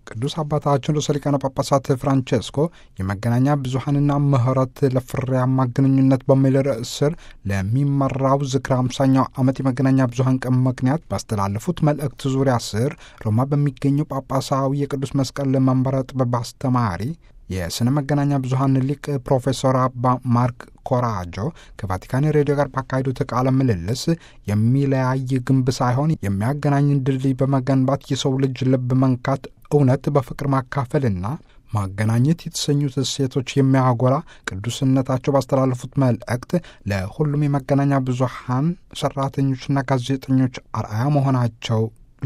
ቅዱስ አባታችን ርዕሰ ሊቃነ ጳጳሳት ፍራንቼስኮ የመገናኛ ብዙኃንና ምሕረት ለፍሬያማ ግንኙነት በሚል ርዕስ ስር ለሚመራው ዝክረ አምሳኛው ዓመት የመገናኛ ብዙኃን ቀን ምክንያት ባስተላለፉት መልእክት ዙሪያ ስር ሮማ በሚገኘው ጳጳሳዊ የቅዱስ መስቀል መንበረ ጥበብ አስተማሪ የሥነ መገናኛ ብዙኃን ሊቅ ፕሮፌሰር አባ ማርክ ኮራጆ ከቫቲካን ሬዲዮ ጋር ባካሄዱት ቃለ ምልልስ የሚለያይ ግንብ ሳይሆን የሚያገናኝን ድልድይ በመገንባት የሰው ልጅ ልብ መንካት፣ እውነት በፍቅር ማካፈልና ማገናኘት የተሰኙት እሴቶች የሚያጎላ ቅዱስነታቸው ባስተላለፉት መልእክት ለሁሉም የመገናኛ ብዙኃን ሰራተኞችና ጋዜጠኞች አርአያ መሆናቸው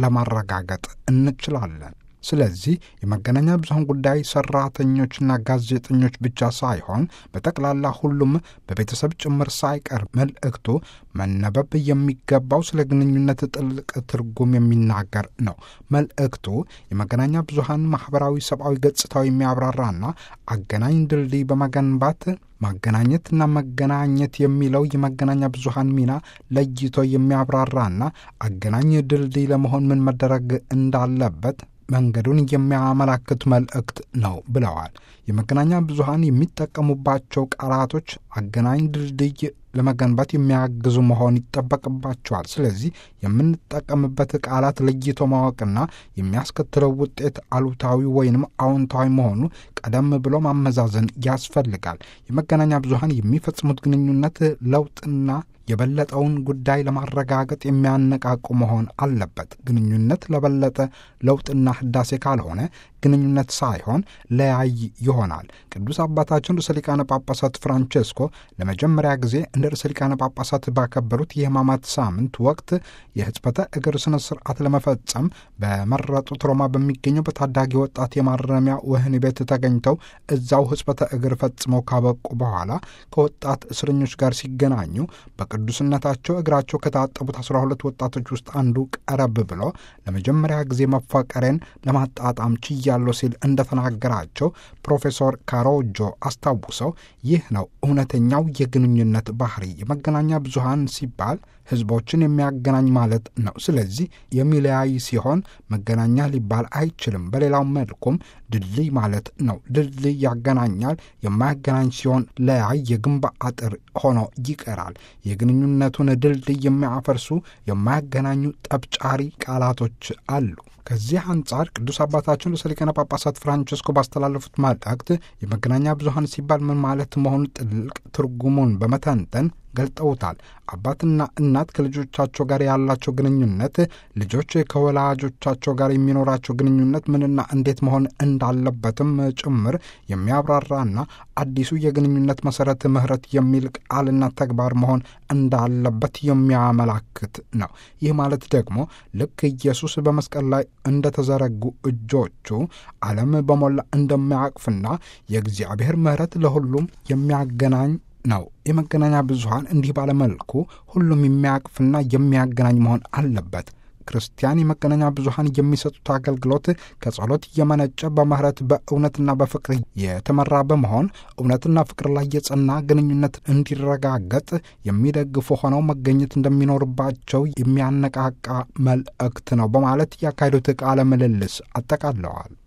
ለማረጋገጥ እንችላለን። ስለዚህ የመገናኛ ብዙኃን ጉዳይ ሰራተኞችና ጋዜጠኞች ብቻ ሳይሆን በጠቅላላ ሁሉም በቤተሰብ ጭምር ሳይቀር መልእክቱ መነበብ የሚገባው ስለ ግንኙነት ጥልቅ ትርጉም የሚናገር ነው። መልእክቱ የመገናኛ ብዙኃን ማኅበራዊ፣ ሰብአዊ ገጽታው የሚያብራራና አገናኝ ድልድይ በመገንባት ማገናኘትና መገናኘት የሚለው የመገናኛ ብዙኃን ሚና ለይቶ የሚያብራራና አገናኝ ድልድይ ለመሆን ምን መደረግ እንዳለበት መንገዱን የሚያመላክት መልእክት ነው ብለዋል። የመገናኛ ብዙኃን የሚጠቀሙባቸው ቃላቶች አገናኝ ድልድይ ለመገንባት የሚያግዙ መሆን ይጠበቅባቸዋል። ስለዚህ የምንጠቀምበት ቃላት ለይቶ ማወቅና የሚያስከትለው ውጤት አሉታዊ ወይንም አዎንታዊ መሆኑ ቀደም ብሎ ማመዛዘን ያስፈልጋል። የመገናኛ ብዙኃን የሚፈጽሙት ግንኙነት ለውጥና የበለጠውን ጉዳይ ለማረጋገጥ የሚያነቃቁ መሆን አለበት። ግንኙነት ለበለጠ ለውጥና ህዳሴ ካልሆነ ግንኙነት ሳይሆን ለያይ ይሆናል። ቅዱስ አባታችን ርዕሰ ሊቃነ ጳጳሳት ፍራንቼስኮ ለመጀመሪያ ጊዜ እንደ ርዕሰ ሊቃነ ጳጳሳት ባከበሩት የሕማማት ሳምንት ወቅት የሕጽበተ እግር ስነ ስርዓት ለመፈጸም በመረጡት ሮማ በሚገኘው በታዳጊ ወጣት የማረሚያ ወህኒ ቤት ተገኝተው እዛው ሕጽበተ እግር ፈጽመው ካበቁ በኋላ ከወጣት እስረኞች ጋር ሲገናኙ በቅዱስነታቸው እግራቸው ከታጠቡት አስራ ሁለት ወጣቶች ውስጥ አንዱ ቀረብ ብሎ ለመጀመሪያ ጊዜ መፋቀሬን ለማጣጣም ችያለሁ ሲል እንደተናገራቸው ፕሮፌሰር ካሮጆ አስታውሰው ይህ ነው እውነተኛው የግንኙነት ባህሪ። የመገናኛ ብዙኃን ሲባል ህዝቦችን የሚያገናኝ ማለት ነው። ስለዚህ የሚለያይ ሲሆን መገናኛ ሊባል አይችልም። በሌላው መልኩም ድልድይ ማለት ነው። ድልድይ ያገናኛል። የማያገናኝ ሲሆን ለያይ የግንብ አጥር ሆኖ ይቀራል። የግንኙነቱን ድልድይ የሚያፈርሱ የማያገናኙ ጠብጫሪ ቃላቶች አሉ። ከዚህ አንጻር ቅዱስ አባታችን ርዕሰ ሊቃነ ጳጳሳት ፍራንቸስኮ ባስተላለፉት መልእክት የመገናኛ ብዙኃን ሲባል ምን ማለት መሆኑ ጥልቅ ትርጉሙን በመተንተን ገልጠውታል። አባትና እናት ከልጆቻቸው ጋር ያላቸው ግንኙነት፣ ልጆች ከወላጆቻቸው ጋር የሚኖራቸው ግንኙነት ምንና እንዴት መሆን እንዳለበትም ጭምር የሚያብራራና አዲሱ የግንኙነት መሰረት ምሕረት የሚል ቃልና ተግባር መሆን እንዳለበት የሚያመላክት ነው። ይህ ማለት ደግሞ ልክ ኢየሱስ በመስቀል ላይ እንደተዘረጉ እጆቹ ዓለም በሞላ እንደሚያቅፍና የእግዚአብሔር ምሕረት ለሁሉም የሚያገናኝ ነው። የመገናኛ ብዙኃን እንዲህ ባለመልኩ ሁሉም የሚያቅፍና የሚያገናኝ መሆን አለበት። ክርስቲያን የመገናኛ ብዙኃን የሚሰጡት አገልግሎት ከጸሎት የመነጨ በምህረት በእውነትና በፍቅር የተመራ በመሆን እውነትና ፍቅር ላይ የጸና ግንኙነት እንዲረጋገጥ የሚደግፉ ሆነው መገኘት እንደሚኖርባቸው የሚያነቃቃ መልእክት ነው በማለት ያካሄዱት ቃለ ምልልስ አጠቃለዋል።